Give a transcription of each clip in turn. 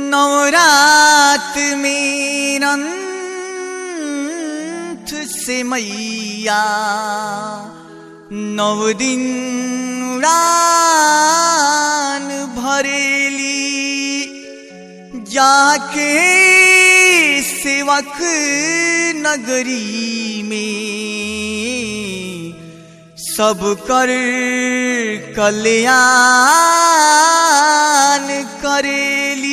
नवरात में रंथ से मैया नव दिन उड़ान भरेली जाके सेवक नगरी में सब कर कल्याण करेली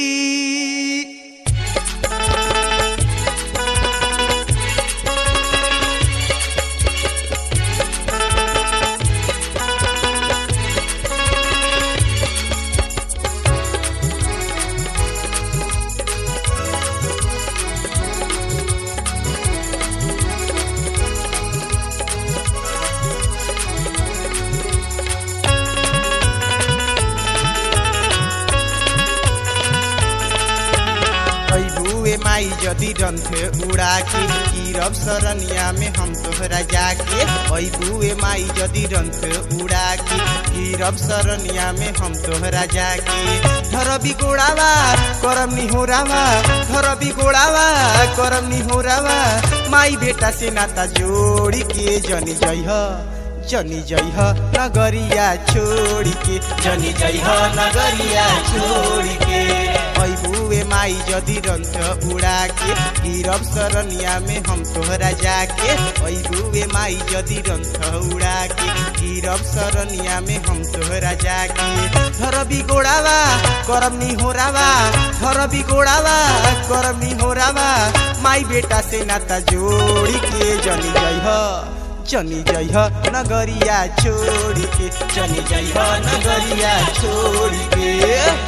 बुए माई जदि रंथे उड़ा के गिरब सरनिया में हम तोहरा जाके ओई बुए माई जदि रंथे उड़ा के गिरब सरनिया में हम तोहरा जाके धर बिगोड़ावा करम निहोरावा धर बिगोड़ावा करम निहोरावा माई बेटा से नाता जोड़ी के जनी जइह जनी जइह नगरिया छोड़ी के जनी जइह नगरिया छोड़ी के बुए माई जदि रंथ उड़ा के गिरब सरनिया में हम तोहरा जाके बुए माई जदि रंथ उड़ा के गिरब सरनिया में हम तोहरा जाके धर बिगोड़ावा करम निहोरावा धर बिगोड़ावा करम निहोरावा माई बेटा से नाता जोड़ी के जनी जइह चनी जइह नगरिया छोड़ी के चनी जइह नगरिया छोड़ी के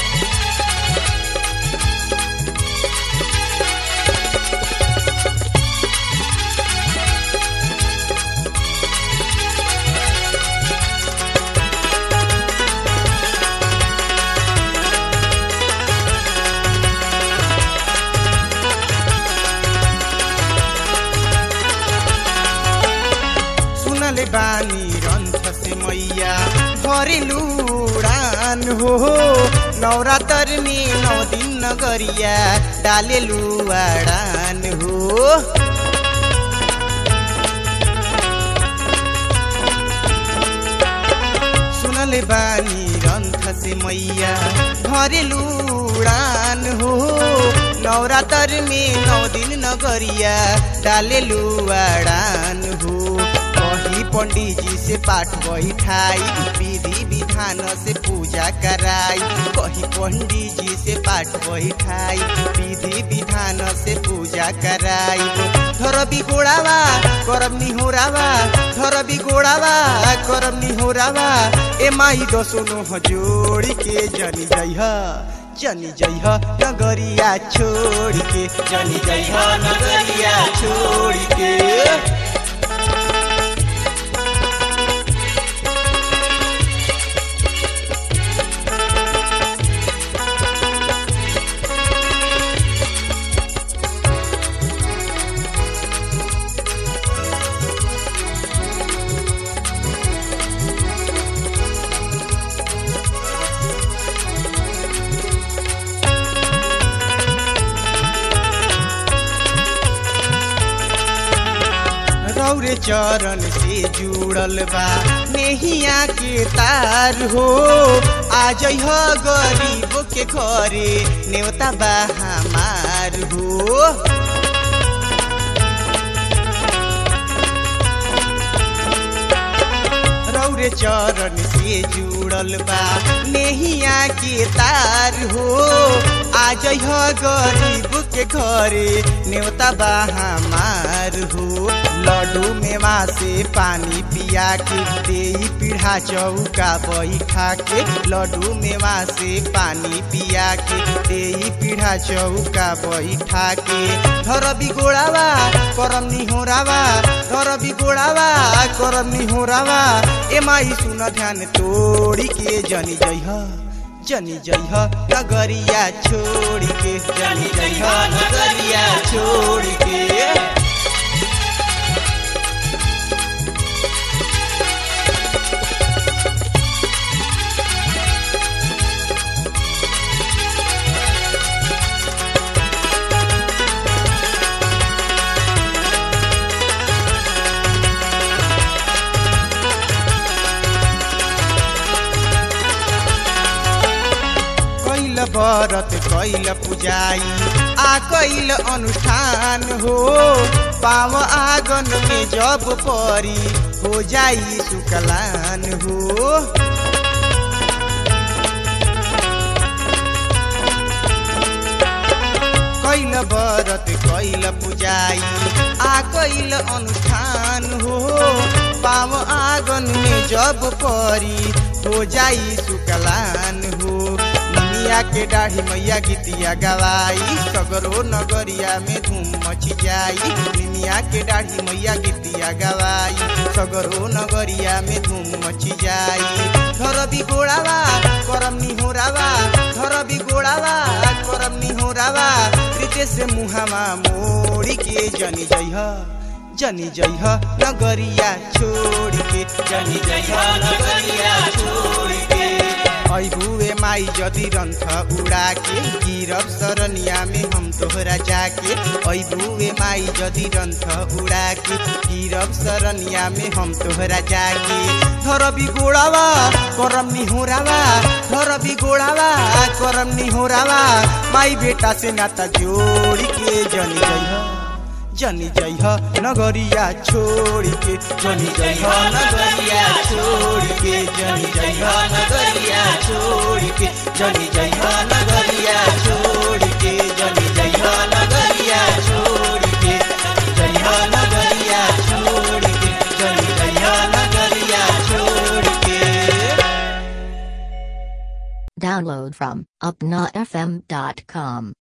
सुनले बानी रंथ से मैया घरेलु उडान हो नवरात्र में नौ दिन नगरिया डालेलु उडान हो सुनले बानी रंथ से मैया घरेलु उडान हो नवरात्र में नौ दिन नगरिया डालेलु उडान हो कही पंडित जी से पाठ बैठाई विधि विधान से पूजा कराई कही पंडित जी से पाठ बैठाई विधि विधान से पूजा कराई धर बिगोड़ावा करम निहोरावा धर बिगोड़ावा करम निहोरावा ए माई दसुनो जोड़ी के जनी जइह जनी जइह नगरिया छोड़ के जनी जइह नगरिया छोड़ के रौरे चरण से जुड़ल बा नेहिया के तार हो आ जइह गरीब के घरे नेवता बा हमार हो रौरे चरण से जुड़ल बा नेहिया के तार हो आ जइह गरीब के घरे नेवता बा हमार हो लड्डू मेवा से पानी पिया के दे पीढ़ा चौका बैठा के लड्डू मेवा से पानी पिया के दे पीढ़ा चौका बैठा के धर बिगोड़ावा करम निहोरावा धर बिगोड़ावा करम निहोरावा ए माई सुन ध्यान तोड़ी के जनी जइह जनी जइह नगरिया छोड़ के जनी जइह नगरिया छोड़ के व्रत कैल पुजाई आ कैल अनुष्ठान हो पाव आंगन में जब परी हो जाई सुकलान हो कैल व्रत कैल पुजाई आ कैल अनुष्ठान हो पाव आंगन में जब परी हो जाई सुकलान हो निमिया के दाढ़ी मैया गीतिया गवाई सगरो नगरिया में धूम मची जाई निमिया के दाढ़ी मैया गीतिया गवाई सगरो नगरिया में धूम मची जाई घर बिगोड़ावा करम निहोरावा घर बिगोड़ावा करम निहोरावा प्रीते से मुहामा मोड़ी के जनी जइह जनी जइह नगरिया छोड़ के जनी जइह नगरिया छोड़ के ऐबुए माई जदि रंथ उड़ा के गिरब सरनिया में हम तोहरा जाके ऐबुए माई जदि रंथ उड़ा के गिरब सरनिया में हम तोहरा जाके धर बिगोड़ावा करम निहोरावा धर बिगोड़ावा करम निहोरावा माई बेटा से नाता जोड़ के जनी जइह जनी जइह नगरिया छोड़ के जनी जइह नगरिया छोड़ के जनी जइह नगरिया छोड़ के जनी जइह नगरिया छोड़ के जनी जइह नगरिया छोड़ के जइह नगरिया छोड़ के जनी जइह नगरिया छोड़ के Download from upnafm.com.